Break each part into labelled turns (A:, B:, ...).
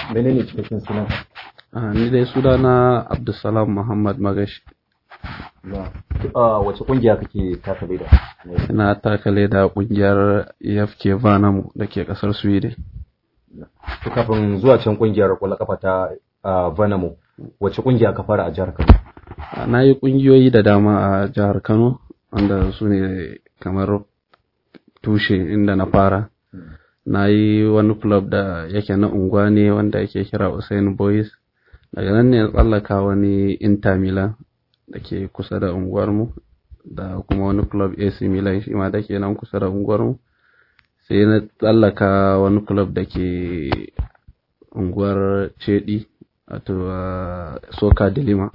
A: menene cikakken sunan
B: Ah, ni dai sunana Abdulsalam Muhammad Magashi.
A: a wace kungiya kake taka leda
B: Ina takale da kungiyar EFK Vanamu da ke kasar Sweden.
A: to kafin zuwa can kungiyar kwallon kafa ta ah, Vanamo wace kungiya ka fara a jihar Kano
B: Ah, Na yi kungiyoyi da dama a jihar Kano, wanda su ne kamar tushe inda na fara. Na yi wani club da yake na unguwa ne wanda yake kira Usain Boys. Daga nan ne na tsallaka wani Inter Milan da ke kusa da unguwarmu, da kuma wani club AC Milan shi ma da ke nan kusa da unguwarmu. Sai na tsallaka wani club da ke unguwar Cedi, wato ah, Soka Dilima.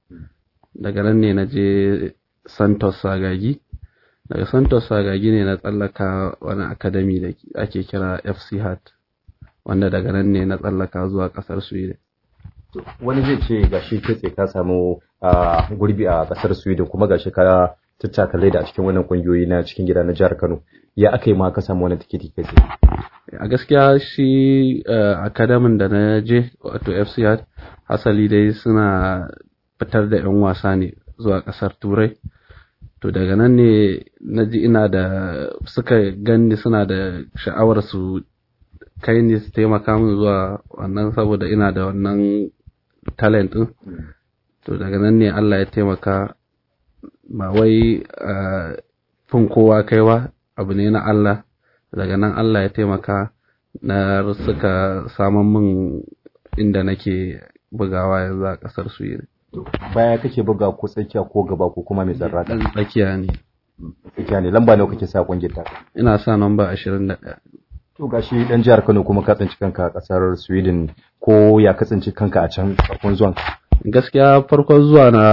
B: Daga nan ne na je Santos Sagagi. Daga Santos Sagagi ne na tsallaka wani academy da ake kira FC Hart, wanda daga nan ne na tsallaka zuwa ƙasar Sweden.
A: wani zai ce gashi kai tsaye ka samu ah, gurbi a kasar Sweden kuma gashi ka tattaka leda a cikin wannan kungiyoyi na cikin gida na jihar Kano ya aka yi ma ka samu wannan tikiti kai tsaye
B: a gaskiya shi academy da na je wato FCR hasali dai suna fitar da 'yan wasa ne zuwa kasar turai to daga nan ne na ji ina da suka gani suna da sha'awar su kai ne su taimaka min zuwa wannan saboda ina da wannan talent din to daga nan ne Allah ya taimaka ba wai ah, fin kowa kaiwa abu ne na Allah daga nan Allah ya taimaka na suka saman min inda nake bugawa yanzu a ƙasar Sweden.
A: baya kake buga ko tsakiya ko gaba ko kuma mai zarra
B: Ɗan tsakiya ne.
A: tsakiya ne lamba nawa kake sa kungiyar ta
B: Ina sa namba ashirin da ɗaya.
A: to gashi dan jihar Kano kuma ka tsinci kanka a kasar Sweden ko ya ka tsinci kanka a can farkon zuwan
B: Gaskiya farkon zuwa na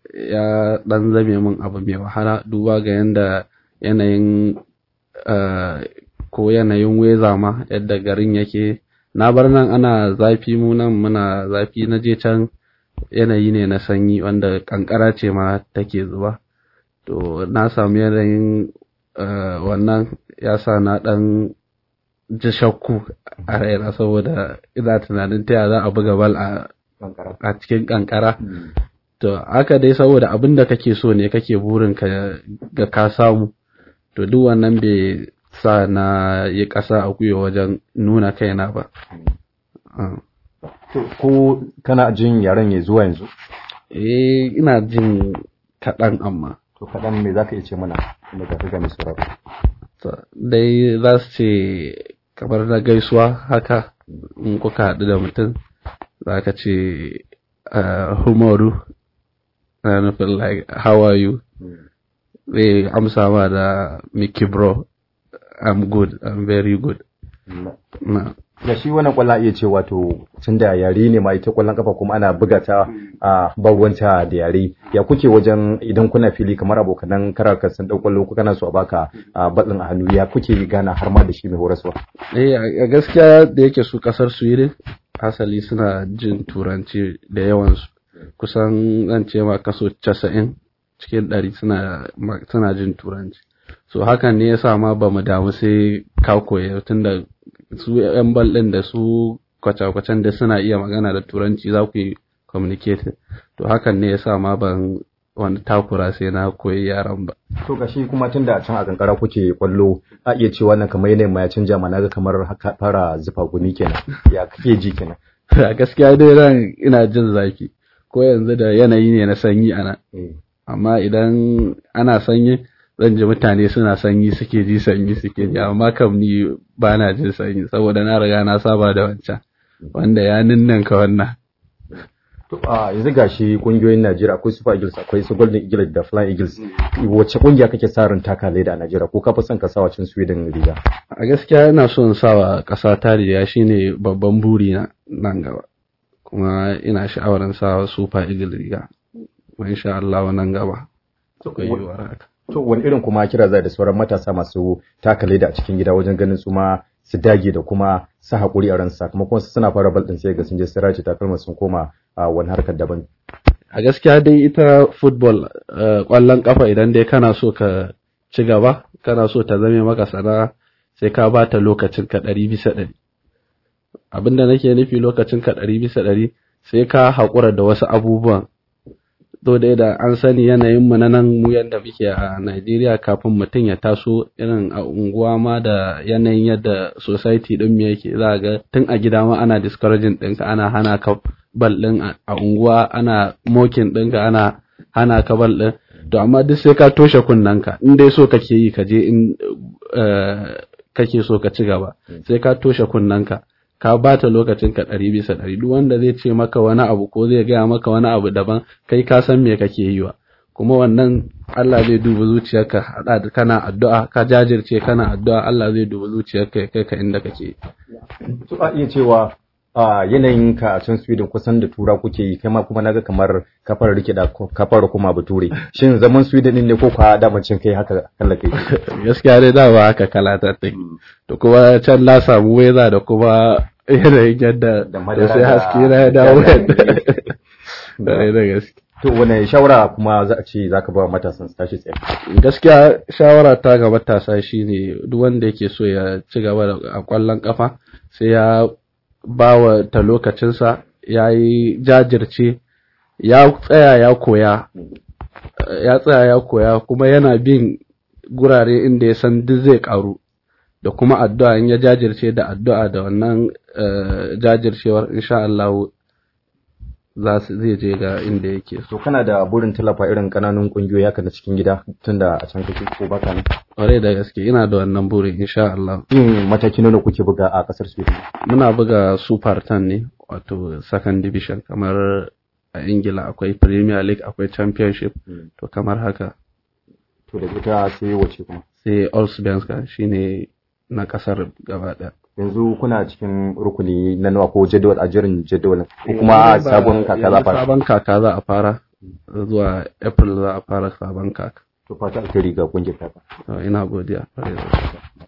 B: ya ɗan zame min abu mai wahala duba ga yanda yanayin ah, ko yanayin weza ma yadda garin yake. Na bar nan ana zafi mu nan muna zafi na je can yanayi ne na sanyi wanda kankara ce ma take zuba. To na samu yanayin ah, wannan ya sa na ɗan ji shakku a raina saboda ina tunanin ta ya za a buga bal a
A: kankara
B: a cikin kankara to haka dai saboda abin da kake so ne kake burin ka ga ka samu to duk wannan bai sa na yi ƙasa a gwiwa wajen nuna kaina ba Ah.
A: to ko kana jin yaren ya zuwa yanzu
B: eh ina jin kaɗan amma
A: to kaɗan me zaka iya ce mana kuma ka ga mai sauraro
B: To, dai za su ce kamar na gaisuwa haka in kuka haɗu da mutum za ka ce uh, humoru na nufin like how are you zai amsa ma da Mickey bro I'm good I'm very good na
A: da shi wannan kwallon iya ce wato tun da yare ne ma ita kwallon kafa kuma ana buga ta a bagwanta da yare ya kuke wajen idan kuna fili kamar abokanan karaka sun dau kwallo ko kana so a baka a batsin a hannu ya kuke gana har ma da shi mai horaswa
B: eh a gaskiya da yake su kasar Sweden asali suna jin turanci da yawansu kusan zan ce ma kaso 90 cikin ɗari suna ma- suna jin turanci so hakan ne yasa ma ba mu damu sai ka koya tunda su yan bal ɗin da su kwace-kwacen da suna iya magana da turanci za ku yi communicating to hakan ne yasa ma ban wani takura sai na koyi yaran ba
A: to gashi kuma tun da can a kankara kuke kwallo a iya cewa wannan kamar yanayin ma ya canja ma naga kamar haka fara zufa gumi kenan ya kake ji kenan
B: a gaskiya dai ran ina jin zafi ko yanzu da yanayi ne na sanyi ana amma idan ana sanyi zan ji mutane suna sanyi suke ji sanyi suke ji amma kam ni ba na jin sanyi saboda na riga na saba da wancan wanda ya ninninka wannan
A: To a yanzu gashi kungiyoyin Najeriya akwai Super Eagles akwai su Golden Eagles da Flying Eagles wacce kungiya kake sa ran taka leda a Najeriya ko ka fi son ka sa wacin Sweden riga
B: a gaskiya ina so in sawa ƙasa ta riga shine babban buri na nan gaba kuma ina sha'awar in sawa super eagle riga kuma insha Allah nan gaba akwai yiwuwar haka
A: to wani irin kuma kira zai da sauran matasa masu taka leda a cikin gida wajen ganin su ma su dage da kuma sa hakuri a ran sakamakon su suna fara bal din sai ga sun je sun race takalma sun koma a wani harkar daban
B: a gaskiya dai ita football eh, ƙwallon kafa idan dai kana so ka ci gaba kana so ta zame maka sana'a sai ka ba ta lokacin ka ɗari bisa ɗari abinda nake nufi lokacin ka ɗari bisa ɗari sai ka haƙura da wasu abubuwan to dai da an sani yanayin mu na nan mu yadda muke a Najeriya kafin mutum ya taso irin a unguwa ma da yanayin yadda society din mu yake za ga tun a gida ma ana discouraging ɗinka ana hana ka bal ɗin a unguwa ana mokin ɗinka ana hana ka bal ɗin to amma duk sai ka toshe kunnanka in dai so kake yi ka je in kake so ka ci gaba sai ka toshe kunnanka ka bata lokacin ka ɗari bisa ɗari duk wanda zai ce maka wani abu ko zai gaya maka wani abu daban kai ka san me kake yi wa kuma wannan Allah zai duba zuciyarka hada da kana addu'a ka jajirce kana addu'a Allah zai duba zuciyarka ya kai ka inda kake
A: to a iya cewa a yanayin ka a can Sweden kusan da tura kuke yi kai ma kuma naga kamar kafar rike da kafar kuma bature shin zaman Sweden din ne ko kwa damancin kai haka kalla kai
B: gaskiya dai da ba haka kala ta take to kuma can na samu weza da kuma yanayin yadda da sai haske na ya dawo da da gaske
A: to wane shawara kuma za a ce zaka ba matasan su tashi tsaye
B: gaskiya shawara ta ga matasa shine duk wanda yake so ya ci gaba da a kwallon kafa sai ya ba wa ta lokacinsa ya yi jajirce ya tsaya ya koya ya tsaya ya koya kuma yana bin gurare inda ya san duk zai karu da kuma addu'a in ya jajirce da addu'a da wannan jajircewar insha Allah za su zai je ga inda yake
A: to kana da burin tallafa irin kananun kungiyoyi haka na cikin gida tunda a can kake ko baka ne
B: ƙwarai da gaske ina da wannan burin insha Allah
A: yin mataki nawa kuke buga a kasar Sweden
B: muna buga super 10 ne wato second division kamar a Ingila akwai Premier League akwai Championship to kamar haka
A: to da ita sai wace kuma
B: sai Allsvenskan shine na kasar gaba ɗaya
A: yanzu kuna cikin rukuni na nawa ko jadawal a jirin jadawalin ko kuma sabon kaka za a fara
B: sabon kaka za a fara zuwa April za a fara sabon kaka
A: to fata alheri ga kungiyar kaka
B: ina godiya